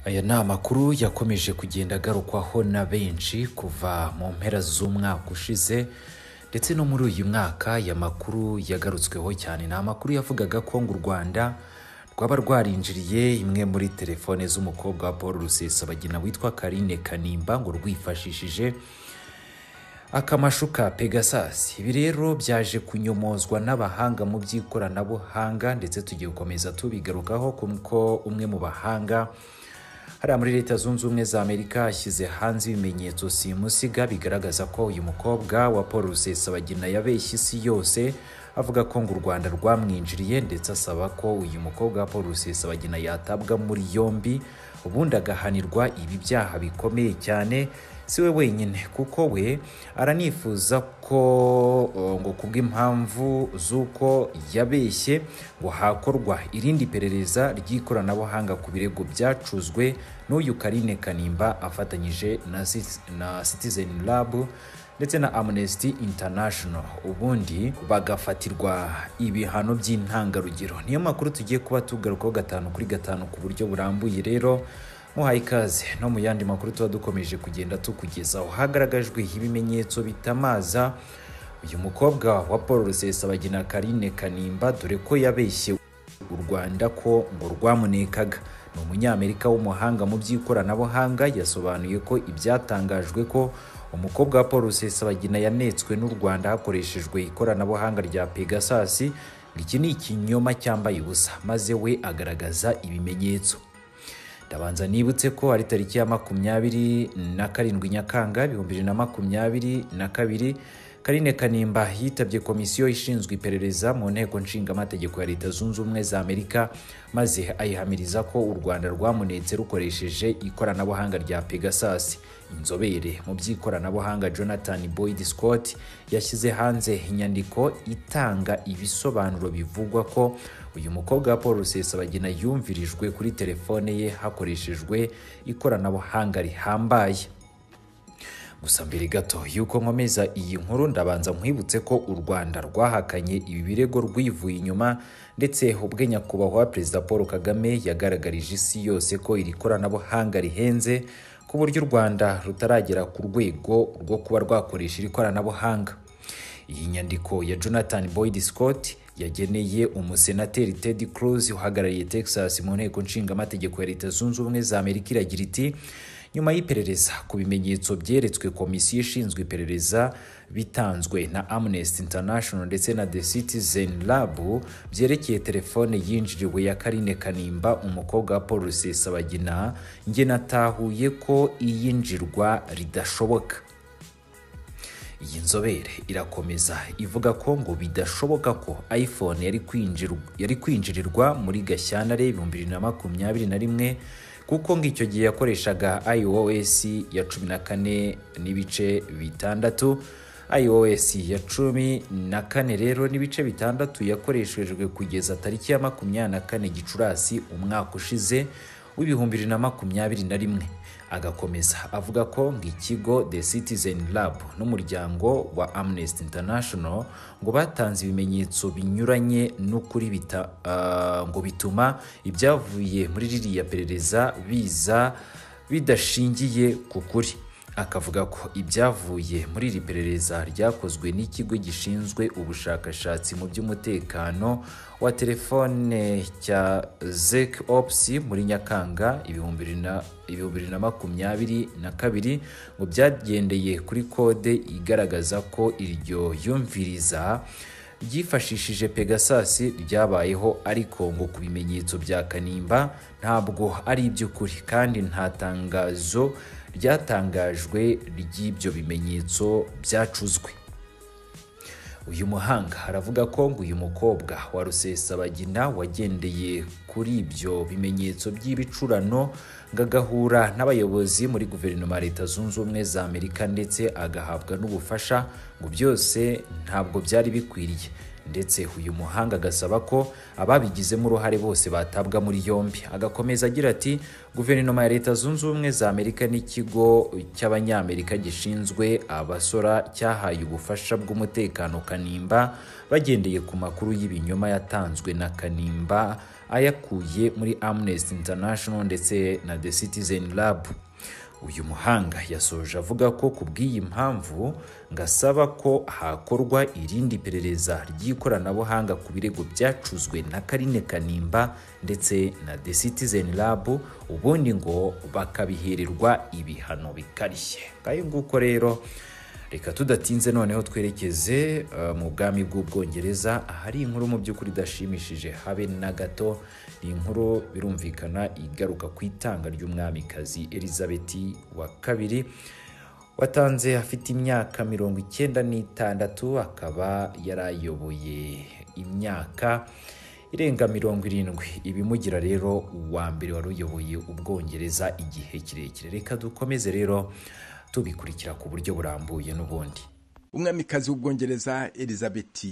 aya ni amakuru yakomeje kugenda agarukwaho na benshi kuva mu mpera z'umwaka ushize ndetse no muri uyu mwaka aya makuru yagarutsweho cyane ni amakuru yavugaga ko ngo u rwanda rwaba rwarinjiriye imwe muri telefone z'umukobwa wa paul rusesabagina witwa karine kanimba ngo rwifashishije akamashu ka pegasasi ibi rero byaje kunyomozwa n'abahanga mu by'ikoranabuhanga ndetse tugiye gukomeza tubigarukaho kuko umwe mu bahanga hariya muri leta zunze ubumwe za amerika ashyize hanze ibimenyetso simusiga bigaragaza ko uyu mukobwa wa paul rusesabagina yabeshye isi yose avuga ko ngo u rwanda rwamwinjiriye ndetse asaba ko uyu mukobwa wa paul rusesabagina yatabwa muri yombi ubundi agahanirwa ibi byaha bikomeye cyane si we wenyine kuko we aranifuza ko uh, ngo kubw'impamvu z'uko yabeshye ngo hakorwa irindi perereza ry'ikoranabuhanga ku birego byacuzwe n'uyu karine kanimba afatanyije na, Cit- na citizen lab ndetse na amnesty international ubundi bagafatirwa ibihano by'intangarugero niyo makuru tugiye kuba tugarukaho gatanu kuri gatanu ku buryo burambuye rero muhaye ikaze no mu yandi makuru tuba dukomeje kugenda tukugezaho hagaragajwe ibimenyetso bitamaza uyu mukobwa wa paul rusesabagina karine kanimba dore ko yabeshye u rwanda ko ngo rwamunekaga ni umunyamerika w'umuhanga mu by'ikoranabuhanga yasobanuye ko ibyatangajwe ko umukobwa wa paul rusesabagina yanetswe n'u rwanda hakoreshejwe ikoranabuhanga rya pegasasi ngo iki ni ikinyoma cyambaye ubusa maze we agaragaza ibimenyetso ndabanza nibutse ko ari tariki ya makumyabiri na karindwi nyakanga ibihumbi bibiri na makumyabiri na kabiri karine kanimba yitabye komisiyo ishinzwe iperereza mu nteko nshingamategeko ya leta zunze ubumwe za amerika maze ayihamiriza ko u rwanda rwamunetse rukoresheje ikoranabuhanga rya pegasasi inzobere mu by'ikoranabuhanga jonathan boyd scott yashyize hanze inyandiko itanga ibisobanuro bivugwa ko uyu mukobwa wa paul rusesabagina yumvirijwe kuri telefone ye hakoreshejwe ikoranabuhanga rihambaye gusa mbere gato y'uko nkomeza iyi nkuru ndabanza nkwibutse ko u rwanda rwahakanye ibi birego rwivuye inyuma ndetse ubwe nyakubahwa perezida paul kagame yagaragarije isi yose ko iri koranabuhanga rihenze ku buryo u rwanda rutaragera ku rwego rwo kuba rwakoresha iri koranabuhanga iyi nyandiko ya jonathan boyd scott yageneye umusenateri ted cruz uhagarariye texas mu nteko nshingamategeko ya leta zunze ubumwe za amerika iragira iti nyuma y'iperereza ku bimenyetso byeretswe komisiyo ishinzwe iperereza bitanzwe na amnesty international ndetse na the citizen lab byerekeye telefone yinjiriwe ya karine kanimba umukobwa wa paul rusesabagina njye natahuye ko iyinjirwa ridashoboka iyi nzobere irakomeza ivuga ko ngo bidashoboka ko iphone yari kwinjirwa- yari kwinjirirwa muri gashyantare ibihumbi bibiri na makumyabiri na rimwe kuko ngo icyo gihe yakoreshaga iOS ya cumi na kane n'ibice bitandatu iOS ya cumi na kane rero n'ibice bitandatu yakoreshejwe kugeza tariki ya makumyabiri na kane gicurasi umwaka ushize w'ibihumbi bibiri na makumyabiri na rimwe agakomeza avuga ko ngo ikigo the citizen lab n'umuryango wa amnesty international ngo batanze ibimenyetso binyuranye n'ukuri bita, ah, ngo bituma ibyavuye muri ririya perereza biza bidashingiye ku kuri akavuga ko ibyavuye muri iri perereza ryakozwe n'ikigo gishinzwe ubushakashatsi mu by'umutekano wa telefone cya zek ops muri nyakanga ibihumbi bibiri na- ibihumbi bibiri na makumyabiri na kabiri ngo byagendeye kuri kode igaragaza ko iryo yumviriza ryifashishije pegasasi ryabayeho ariko ngo ku bimenyetso bya kanimba ntabwo ari iby'ukuri kandi nta tangazo ryatangajwe ry'ibyo bimenyetso byacuzwe uyu muhanga aravuga ko ngo uyu mukobwa wa rusesabagina wagendeye kuri ibyo bimenyetso by'ibicurano ngo agahura n'abayobozi muri guverinoma ya leta zunze ubumwe za amerika ndetse agahabwa n'ubufasha ngo byose ntabwo byari bikwiriye ndetse uyu muhanga agasaba ko ababigizemo uruhare bose batabwa muri yombi agakomeza agira ati guverinoma ya leta zunze ubumwe za amerika n'ikigo cy'abanyamerika gishinzwe abasora cyahaye ubufasha bw'umutekano kanimba bagendeye ku makuru y'ibinyoma yatanzwe na kanimba ayakuye muri amnesty international ndetse na the citizen lab uyu muhanga yasoje avuga ko ku bw'iyi mpamvu ngo asaba ko hakorwa irindi perereza ry'ikoranabuhanga ku birego byacuzwe na karine kanimba ndetse na the citizen lab ubundi ngo bakabihererwa ibihano bikarishye ngayo nguko rero reka tudatinze noneho twerekeze eh, mu bwami bw'ubwongereza ahari inkuru mu by'ukuri idashimishije habe na gato ni inkuru birumvikana igaruka ku itanga ry'umwamikazi elizabeth wa kabiri watanze afite imyaka mirongo icyenda n'itandatu akaba yarayoboye imyaka irenga mirongo irindwi ibimugira rero uwa mbere wari uyoboye ubwongereza igihe kirekire reka dukomeze rero tubikurikira ku buryo burambuye n'ubundi umwamikazi w'ubwongereza elizabeth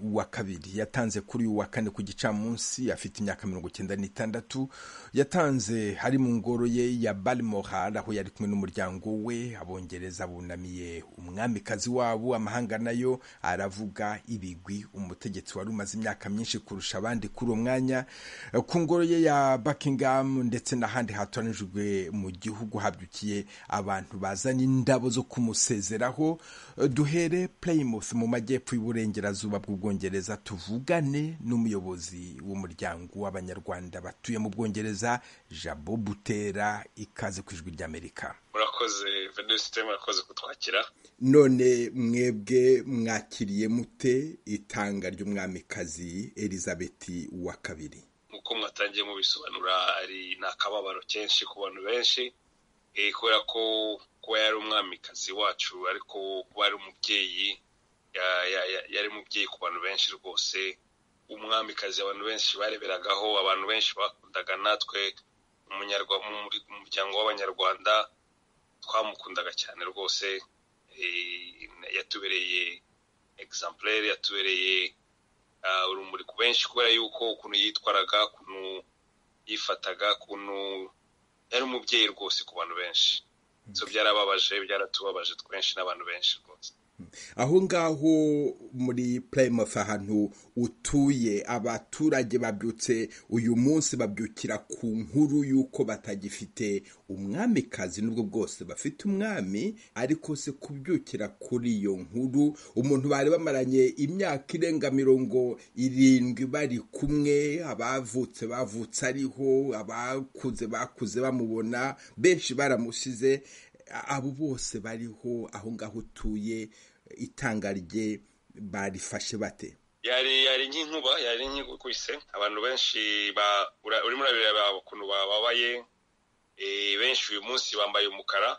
wa kabiri yatanze kuri uyu wa kane ku gicamunsi afite imyaka mirongo icyenda n'itandatu yatanze ari mu ngoro ye ya balmoral aho yari kumwe n'umuryango we abongereza bunamiye umwamikazi wabo amahanga nayo aravuga ibigwi umutegetsi wari umaze imyaka myinshi kurusha abandi kuri uwo mwanya ku ngoro ye ya buckingham ndetse n'ahandi hatoranijwe mu gihugu habyukiye abantu bazanye indabo zo kumusezeraho duhe duhere Plymouth mu majyepfo y'uburengerazuba bw'ubwongereza tuvugane n'umuyobozi w'umuryango w'abanyarwanda batuye mu bwongereza jabo butera ikaze ku ijwi ry'amerika murakoze venisite murakoze kutwakira none mwebwe mwakiriye mute itanga ry'umwamikazi elizabeth wa kabiri nk'uko mwatangiye mubisobanura ari ni akababaro kenshi ku bantu benshi eh, kubera ko kuba yari umwamikazi wacu ariko kuba yari umubyeyi ya- ya- ya- yari umubyeyi ku bantu benshi rwose umwamikazi abantu benshi bareberagaho abantu benshi bakundaga natwe umunyarwa- mu muri- mu muryango w'abanyarwanda twamukundaga cyane rwose eh, yatubereye egizamplere yatubereye ah, urumuri ku benshi kubera yuko ukuntu yitwaraga ukuntu yifataga ukuntu yari umubyeyi rwose ku bantu benshi so byarababaje byaratubabaje twenshi n'abantu benshi rwose aho ngaho muri Plymouth ahantu utuye abaturage babyutse uyu munsi babyukira ku nkuru y'uko batagifite umwamikazi nubwo bwose bafite umwami ariko se kubyukira kuri iyo nkuru umuntu bari bamaranye imyaka irenga mirongo irindwi bari kumwe abavutse bavutse ariho abakuze bakuze bamubona benshi baramusize abo bose bariho aho ngaho utuye itanga rye barifashe bate yari yari nk'inkuba yari nk'igukubise abantu benshi ba- ura- urimo urabireba ukuntu bababaye eh, benshi uyu munsi bambaye umukara